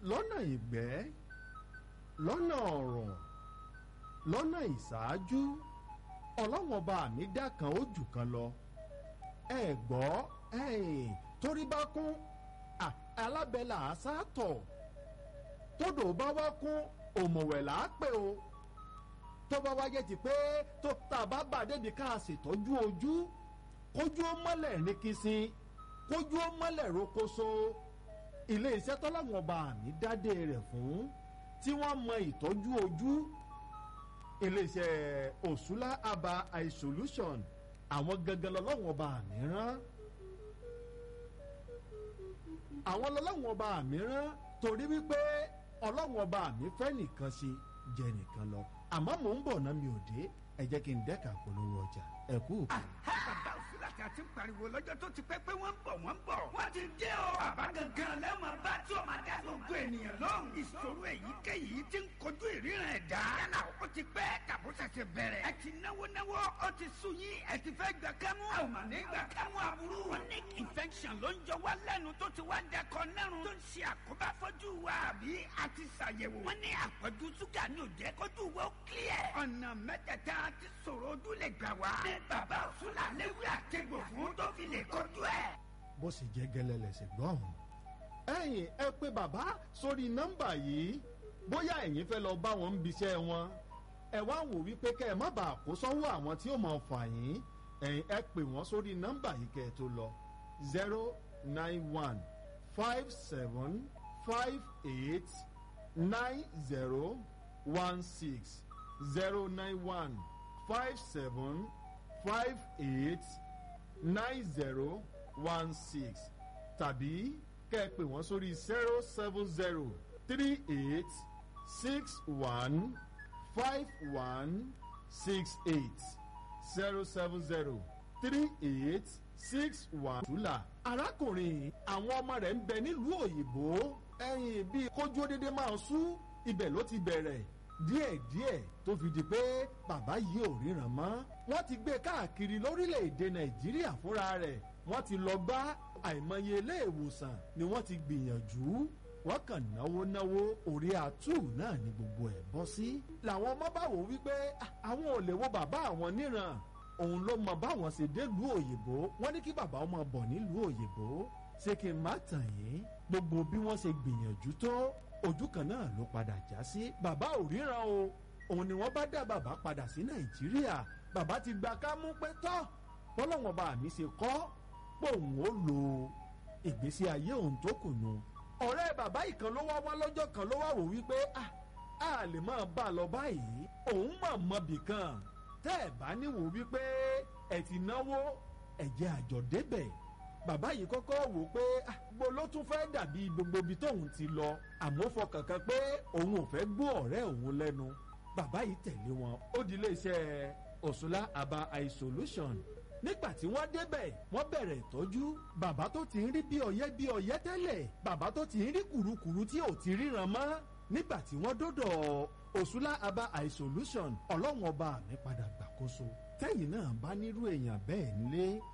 lọ́nà ìgbẹ́ lọ́nà ọ̀rọ̀ lọ́nà ìṣáájú ọlọ́wọ́n ọba mi dá kan ó jù kan lọ ẹ gbọ́ torí bá kún alábẹ́là àṣàtọ̀ tódò bá wá kún òmùwẹ̀ là á pè o tó bá wáyé ti pé tó tá a bá bà débi ká a ṣètọ́jú ojú kójú ó mọ́lẹ̀ ní kìsìn kójú ó mọ́lẹ̀ rokoṣo ilé iṣẹ́ tọ́láwọn ọba mi dádé rẹ̀ fún tí wọ́n mọ ìtọ́jú ojú ilé iṣẹ́ òṣùlá aba eye solution àwọn gangan lọ́lọ́wọ́n ọba mi rán àwọn lọ́lọ́wọ́n ọba mi rán torí wípé ọlọ́wọ́n ọba mi fẹ́ nìkan ṣe jẹ nìkan lọ àmọ́ mò ń bọ̀ náà mi ò dé ẹ jẹ́ kí n dẹ́ka polówó ọjà ẹ kú. bàbá òsínlá tí a ti ń pariwo lọ́jọ́ tó ti pẹ́ pé wọ́n ń bọ̀ wọ́n ń bọ̀. wọ́n ti dé o. bàbá gangan lẹ́wọ̀n bá tí o máa dá gbogbo ènìyàn lóhùn. ìṣòro èyíkéyìí ti ń kojú ìríran ẹ̀dá. yálà ó ti pẹ́ tàbó ṣẹ̀ṣẹ̀ bẹ̀rẹ̀. ẹ ti náwó náwó ó ti sú yín ẹ ti fẹ́ gbà kámú. a ò mà ní gbà kámú aburú. chronic infection ló ń jọ wá lẹ́nu tó ti wá dẹkọ nẹ́rùn. tó ń ṣe àkóbá fọ́jú wa àbí a ti ṣàyẹ̀wò. wọ́n ní àpọ̀jù ṣúgà ní òjẹ́ kójú wa ó clear. ọ̀nà mẹ́tẹ̀ẹ̀ta ti sọ̀rọ̀ ojú lè gbà wá. ní bàbá òṣùlà léwé àtẹ̀gbò fún tó fi lè kojú ẹ̀. bó sì jẹ́ gẹ́lẹ́ lẹ́sẹ̀ gbọ́n. ẹ̀yin ẹ pé bàbá sórí nọ́mbà yìí bóyá ẹ̀yin fẹ́ lọ bá wọn ń biṣẹ́ wọn ẹ wá wò wípé kẹ́ ẹ má bàa kó sọ́wọ́ àwọn tí ó mọ̀ fà yín ẹ̀yin ẹ pè wọ́n sórí nọ́mbà yìí kẹ́ ẹ tó lọ zero nine one five seven five eight nine zero one six zero nine one five seven five eight nine zero one six tàbí kẹ́ ẹ pè wọ́n sórí zero seven zero three eight six one five one six eight zero seven zero three eight six one. tùlà arákùnrin àwọn ọmọ rẹ̀ ń bẹ nílùú òyìnbó ẹ̀yìn bíi kójú dédé máa sú ibẹ̀ ló ti bẹ̀rẹ̀ díẹ̀díẹ̀ tó fi di pé bàbá yìí ò ríran mọ́. wọ́n ti gbé káàkiri lórílẹ̀‐èdè nàìjíríà fúnra rẹ̀ wọ́n ti lọ bá àìmọye ilé ìwòsàn ni wọ́n ti gbìyànjú wọ́n kàn náwó náwó orí àtú náà ni gbogbo ẹ̀ bọ́ sí. làwọn ọmọ bá wò wípé àwọn ò lè wo bàbá àwọn níran òun ló mọ báwọn ṣe délùú òyìnbó wọ́n ní kí bàbá ọmọ bọ̀ nílùú òyìnbó ṣé kí n má tàn yín gbogbo bí wọ́n ṣe gbìyànjú tó ojú kan náà ló padà já sí bàbá ò ríran o òun ni wọ́n bá dá bàbá padà sí nàìjíríà bàbá ti gba kámú pé tọ́ bọ́lọ́wọ́n bá mi ṣe kọ́ pòun ó lo ìgbésí ayé òun tó kù nù. ọ̀rẹ́ bàbá ìkan ló wá wá lọ́jọ́ kan ló wá wò wípé a lè máa bá a lọ báyìí òun mọ̀ mọ́bì kan tẹ́ ẹ̀ bá níwò wípé ẹ̀ ti náwó ẹ̀jẹ̀ àjọ débẹ̀ bàbá yìí kọ́kọ́ wò pé gbogbo ló tún fẹ́ dàbí gbogbo ibi tóun ti lọ àmọ́ fọkàn kan pé òun ò fẹ́ gbọ́ ọ̀rẹ́ òun lẹ́nu bàbá yìí tẹ̀lé wọn ó di iléeṣẹ́ òṣùlá aba eye solution nígbà tí wọ́n débẹ̀ wọ́n bẹ̀rẹ̀ ìtọ́jú bàbá tó ti ń rí bí ọ̀yẹ́ bí ọ̀yẹ́ tẹ́lẹ̀ bàbá tó ti ń rí kùrukùru tí ò ti ríran mọ́ nígbà tí wọ́n dọ́dọ̀ òṣùlá aba eye solution ọlọ́run ọba mi padà gbàkóso tẹ́yìn náà bá nírú èèyàn bẹ́ẹ̀ nílé